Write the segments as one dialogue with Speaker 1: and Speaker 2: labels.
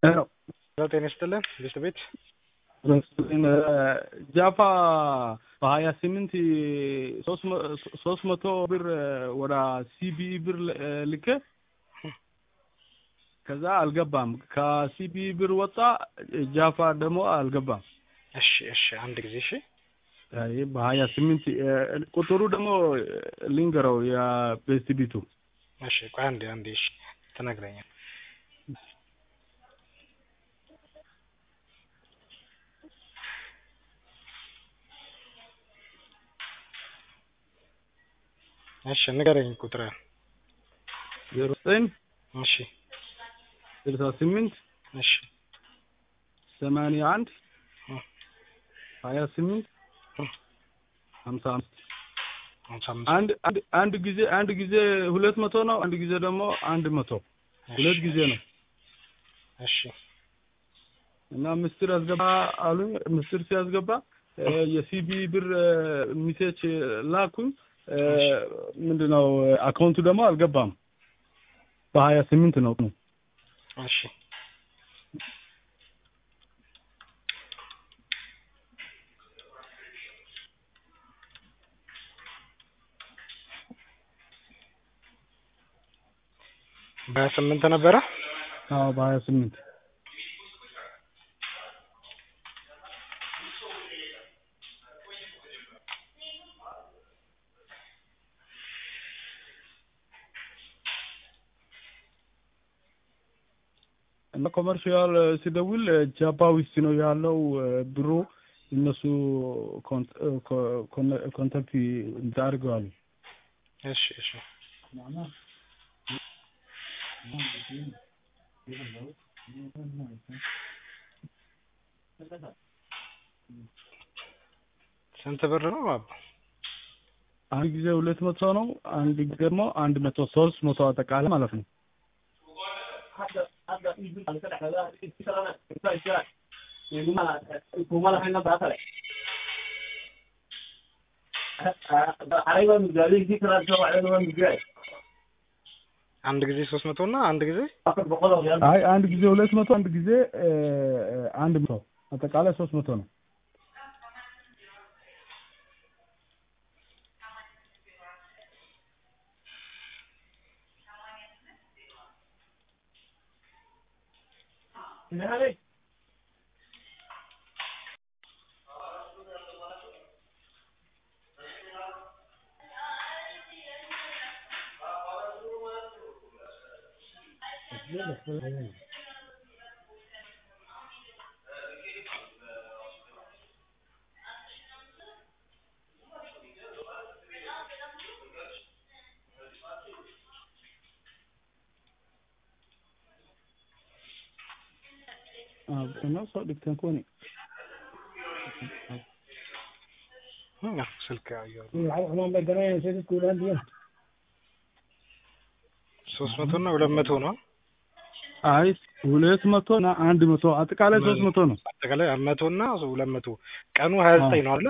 Speaker 1: ጤና ይስጥልን ቤት ቤት
Speaker 2: ጃፋ በሀያ ስምንት ሶስት መቶ ብር ወደ ሲቢኢ ብር ልኬ ከዛ አልገባም። ከሲቢኢ ብር ወጣ፣ ጃፋ ደግሞ አልገባም።
Speaker 1: እሺ እሺ፣ አንድ ጊዜ እሺ።
Speaker 2: አይ በሀያ ስምንት ቁጥሩ ደግሞ ልንገረው የቤስት ቢቱ
Speaker 1: እሺ፣ ቆይ አንዴ አንዴ፣ እሺ ትነግረኛል። እሺ ንገረኝ ቁጥር
Speaker 2: ዜሮ ዘጠኝ
Speaker 1: እሺ
Speaker 2: ስልሳ ስምንት
Speaker 1: እሺ
Speaker 2: ሰማንያ አንድ
Speaker 1: እ
Speaker 2: ሀያ ስምንት ሀምሳ አምስት
Speaker 1: ሀምሳ አምስት
Speaker 2: አንድ አንድ አንድ ጊዜ አንድ ጊዜ ሁለት መቶ ነው። አንድ ጊዜ ደግሞ አንድ መቶ ሁለት ጊዜ ነው
Speaker 1: እሺ
Speaker 2: እና ምስጢር አስገባ አሉኝ። ምስጢር ሲያስገባ የሲቢ ብር ሚሴች ላኩኝ። ምንድነው አካውንቱ ደግሞ አልገባም። በሀያ ስምንት ነው
Speaker 1: እሺ በሀያ ስምንት ነበረ።
Speaker 2: አዎ በሀያ ስምንት እና ኮመርሻል ሲደውል ጃባ ውስጥ ነው ያለው ብሩ እነሱ ኮንታክት አድርገዋል።
Speaker 1: እሺ እሺ ስንት ብር ነው አባ?
Speaker 2: አንድ ጊዜ ሁለት መቶ ነው። አንድ ጊዜ ደግሞ አንድ መቶ ሶስት መቶ አጠቃላይ ማለት ነው።
Speaker 1: አንድ ጊዜ ሶስት መቶ እና አንድ ጊዜ
Speaker 2: አይ አንድ ጊዜ ሁለት መቶ አንድ ጊዜ አንድ መቶ አጠቃላይ ሶስት መቶ ነው። ነው ሰው ልክተን ከሆነ
Speaker 1: ስልክ ያየው
Speaker 2: ሶስት
Speaker 1: ሶስት መቶ እና ሁለት መቶ ነው።
Speaker 2: አይ ሁለት መቶ እና አንድ መቶ አጠቃላይ ሶስት መቶ ነው።
Speaker 1: አጠቃላይ መቶ እና ሁለት መቶ ቀኑ ሀያ ዘጠኝ ነው አለ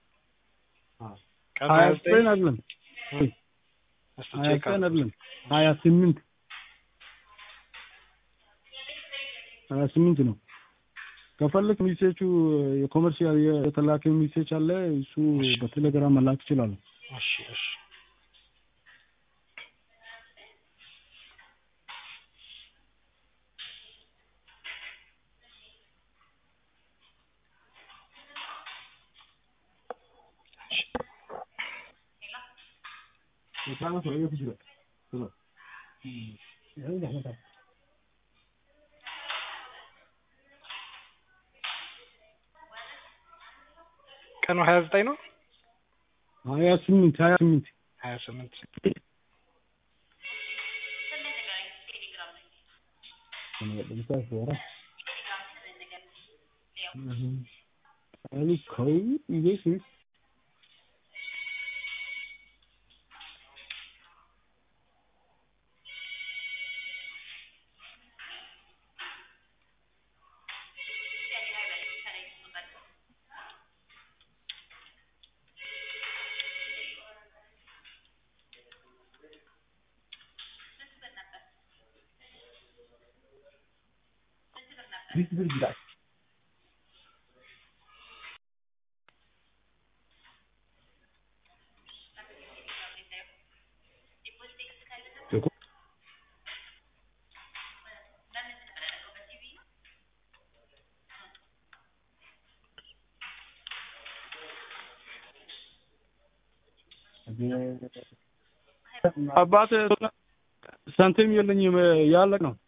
Speaker 1: ቀኑ
Speaker 2: ሀያ
Speaker 1: ሀያ
Speaker 2: ዘጠኝ
Speaker 1: ዘጠኝ
Speaker 2: አይደለም
Speaker 1: እስቲ
Speaker 2: ሀያ
Speaker 1: ቼክ
Speaker 2: ዘጠኝ አይደለም ሀያ ስምንት ሀያ ስምንት ነው። ከፈለክ ሚሴቹ የኮመርሻል የተላከ ሚሴች አለ እሱ በቴሌግራም መላክ ይችላሉ።
Speaker 1: እሺ እሺ ቀኑ ሀያ ዘጠኝ ነው
Speaker 2: ሀያ ስምንት ሀያ ስምንት
Speaker 1: ሀያ ስምንት
Speaker 2: Ali kau iya sih. አባት ሳንቲም የለኝም ያለቅ ነው።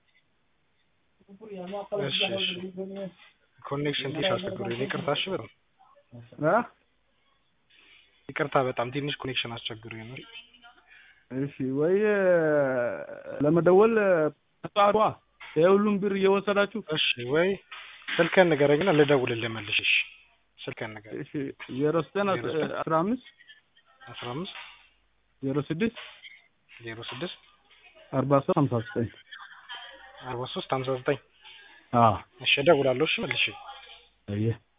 Speaker 1: እሺ እሺ ኮኔክሽን ትንሽ አስቸግሮኝ ነው። ይቅርታ እሺ በጣም
Speaker 2: አ?
Speaker 1: ይቅርታ በጣም ትንሽ ኮኔክሽን አስቸግሮኝ ነው።
Speaker 2: እሺ ወይ ለመደወል ተጣሯ የሁሉም ብር እየወሰዳችሁ
Speaker 1: እሺ ወይ ስልክህን ንገረኝና ልደውልልህ መልሼ። እሺ ስልክህን ንገረኝ።
Speaker 2: እሺ ዜሮ ዘጠኝ አስራ አምስት
Speaker 1: አስራ አምስት
Speaker 2: ዜሮ ስድስት
Speaker 1: ዜሮ ስድስት
Speaker 2: አርባ ሶስት ሀምሳ ዘጠኝ
Speaker 1: አርባ ሶስት ሀምሳ ዘጠኝ
Speaker 2: አዎ
Speaker 1: እሺ እደውላለሁ። እሺ መልሼ
Speaker 2: አየህ